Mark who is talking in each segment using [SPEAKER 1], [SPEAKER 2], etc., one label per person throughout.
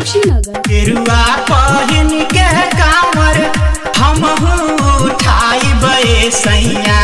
[SPEAKER 1] कुशीनगर
[SPEAKER 2] गेरुआ पहिन के कांवर हमहू उठाई सैया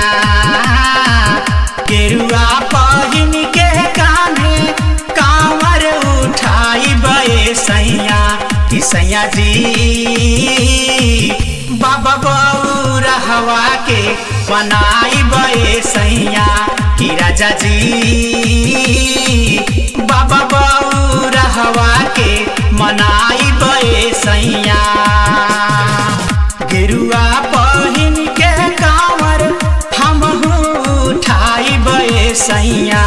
[SPEAKER 2] गेरुआ पहिन के कान्हे कांवर उठाई सैया कि सैया जी बाबा बउरहवा के बनाई सैया कि राजा जी बाबा बउरहवा के मनाई सैया गेरुआ पहिन के कांवर हमहू उठाई सैया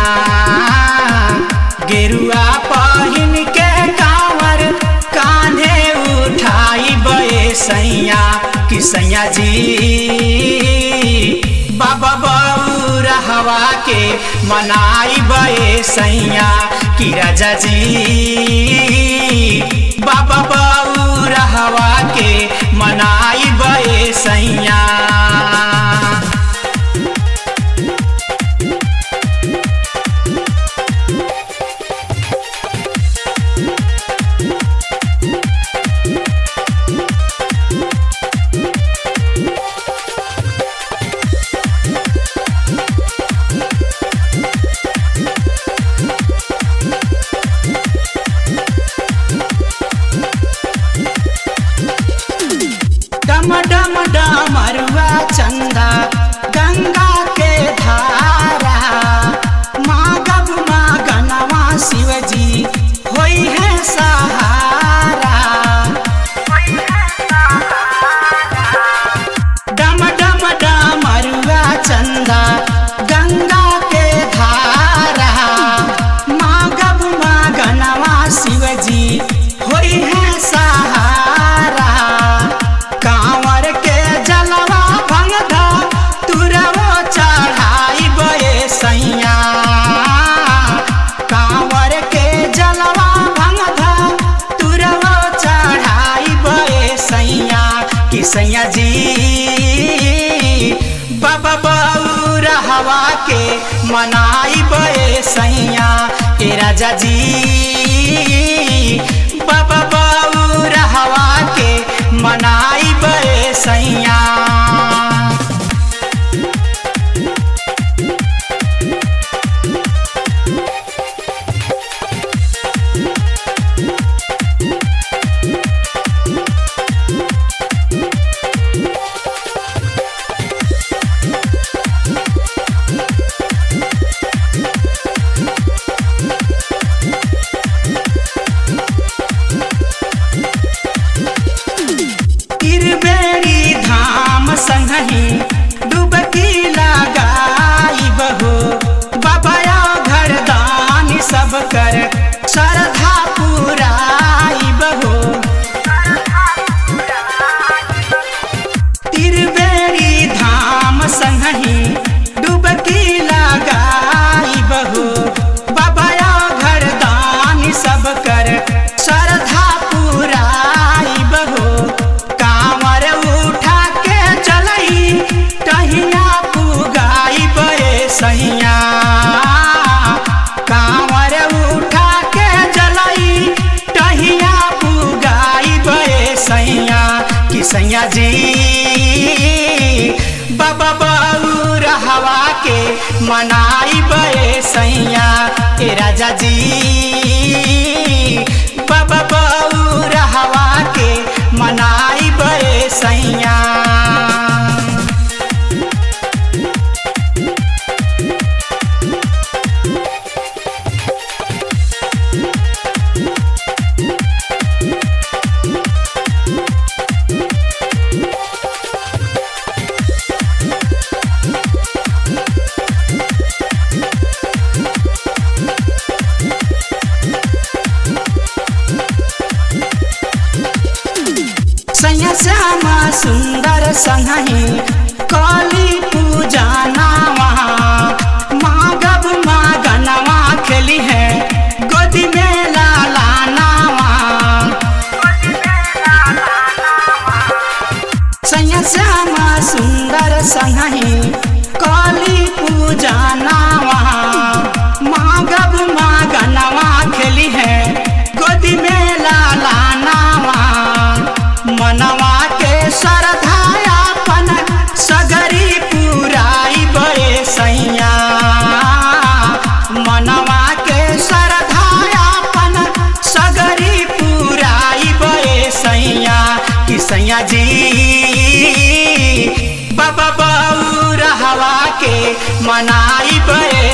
[SPEAKER 2] गेरुआ पहिन के कांवर कान्हे उठाई सैया कि सैया जी बाबा बउरहवा के मनाई सैया कि राजा जी बाबा बउरहवा के मनाई सैया डम डम डमरुआ चंदा गंगा के धारा मागब मागनवा शिवजी होई है सहारा डम डम डमरुआ चंदा गंगा के धारा मागब मागनवा शिवजी होई है सहारा कांवर के जलवा भंगधा तुरवो चढ़ाई बे सैया कांवर के जलवा भंगधा तुरवो चढ़ाई बे सैया कि सैया जी बाबा बउरहवा के मनाई बे सैया ए राजा जी बाबा बउरहवा के मनाई बे सैया तिरबेरी धाम संगही डुबकी लगाई बहो बाबाया घर दानी सब कर श्रद्धा पुराई बहो तिरबेरी धाम संगही डुबकी लगाई बहो बाबाया घर दानी सब कर श्रद्धा पुराई बहो कांवर उठा के चलई टहिया पुगाई बे सैया कांवर उठा के चलई टहिया पुगाई बे सैया कि सैया जी बाबा बउरहवा के मनाई बे सैया ए राजा जी बाबा बउरहवा के मनाई बे सैया सैया श्यामा सुंदर संगही काली पूजा नावा मागब मागनवा खेली है गोदी में लाला नावा सैया श्यामा सुंदर संगही काली पूजा नावा मागब मागनवा खेली है गोदी में लाला मनाई बे